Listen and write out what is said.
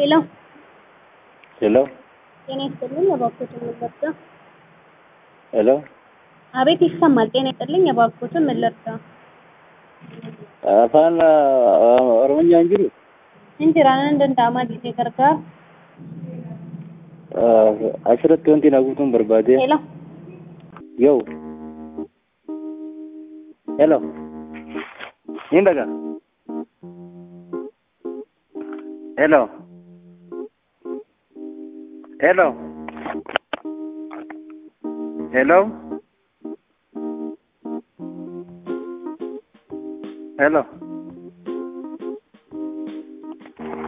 ሄሎ ሄሎ ጤና ይስጥልኝ እባክዎትን ምን ልርዳ? ሄሎ አቤት ይሰማል። ጤና ይስጥልኝ እባክዎትን ምን ልርዳ? afaan uh, oromiyaa hin jiru Hin jiraan hin danda'amaa jedhee gargaara. uh, asirratti wanti na guutuun barbaade ሄሎ yoo ሄሎ hin dhaga ሄሎ ሄሎ ሄሎ ሄሎ